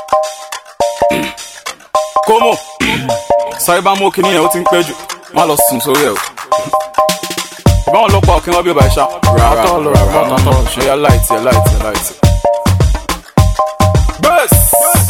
kómò sáré bá mú òkè nìyẹn ó ti ń pẹ́ jù má lọ sùn sórí ẹ̀ o ìbáwọn ọlọ́pàá òkè wọn bí ọba ìṣá rárá rárá ṣe yá láìtì ẹ láìtì ẹ láìtì. bẹ́ẹ̀s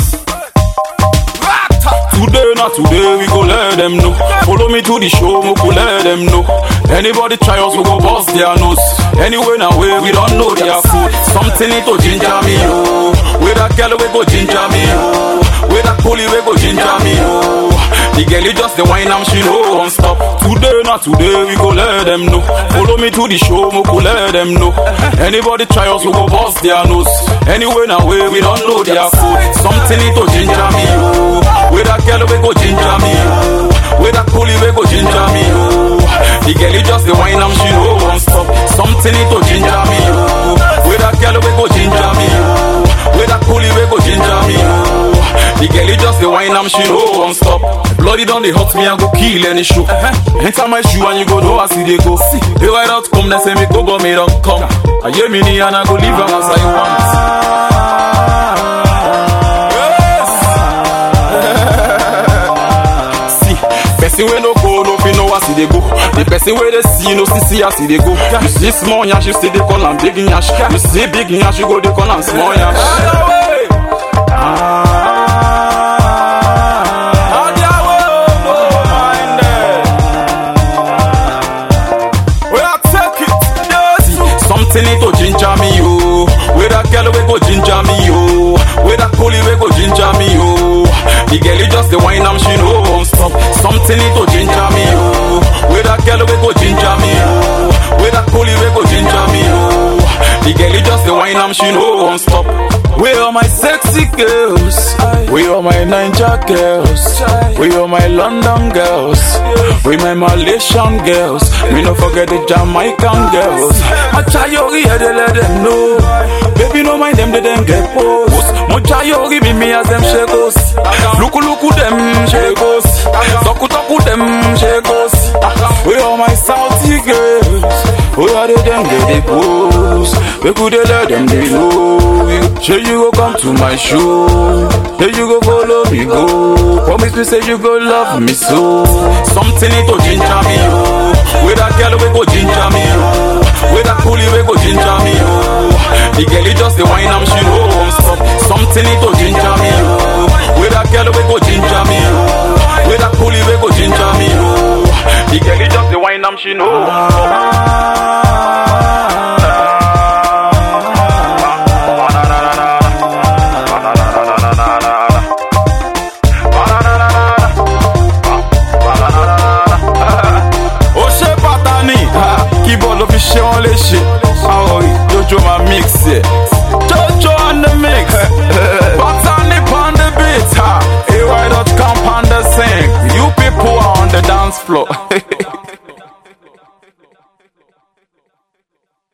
Today, not today, we go let them know. Follow me to the show, we go let them know. Anybody try us, we go bust their nose. Anyway, now way, we don't know their food. Something need to ginger me, oh. With that girl, we go ginger me, oh. With that pulley, we go ginger me, oh. The girl is just the wine, and she know won't stop. Today, not today, we go let them know. Follow me to the show, we go let them know. Anybody try us, we go bust their nose. Anyway, now way, we don't know their food. Something need to ginger me, oh. With that girl, we go ginger me, oh. With that pulley, we go ginger me, oh. The girl is just the wine, and she know won't stop. Something need to ginger me, oh. With that girl, we go ginger me, oh. With that pulley, we go ginger me, oh. The girl is just the wine, and she know won't stop. Bloody done they hurt me, I go kill any show. Enter my shoe and you go know I see they go. They ride out come, they say me go, but me don't come. I hear me knee and I go leave them as I want. See, person we no go, no fi know I see they go. The person where they see, no see see I see they go. You see small yash, you see they call am big yash. You see big yash, you go they call am small yash. Something need to ginger me, yo. With that girl, we go ginger me, yo. With that pulley, we go ginger me, yo. The girl is just the wine, and she know won't stop. Something need to ginger me, yo. With that girl, we go ginger me, yo. With that pulley, we go ginger me, yo. The girl is just the wine, and she know won't stop. Where are my sexy girls? Where are my Ninja girls? Where are my London girls? Where my Malaysian girls? Me no forget the Jamaican girls. I try your ear, they let them know. Baby, no mind them, they them get post. Mo try your me me as them shakos. Look, look, them shakos. Talk, talk, them shakos. Where are my Saudi girls? Where are they them get the post? Where could they let them they know? Sure you go come to my show. Here you go follow me go. Promise me say you go love me so. Something need to ginger me oh. With that girl we go ginger me oh. With that pulley we go ginger me oh. The girl is just the wine and she know won't stop. Something need to ginger me oh. With that girl we go ginger me oh. With that pulley we go ginger me oh. The girl is just the wine and she know won't stop.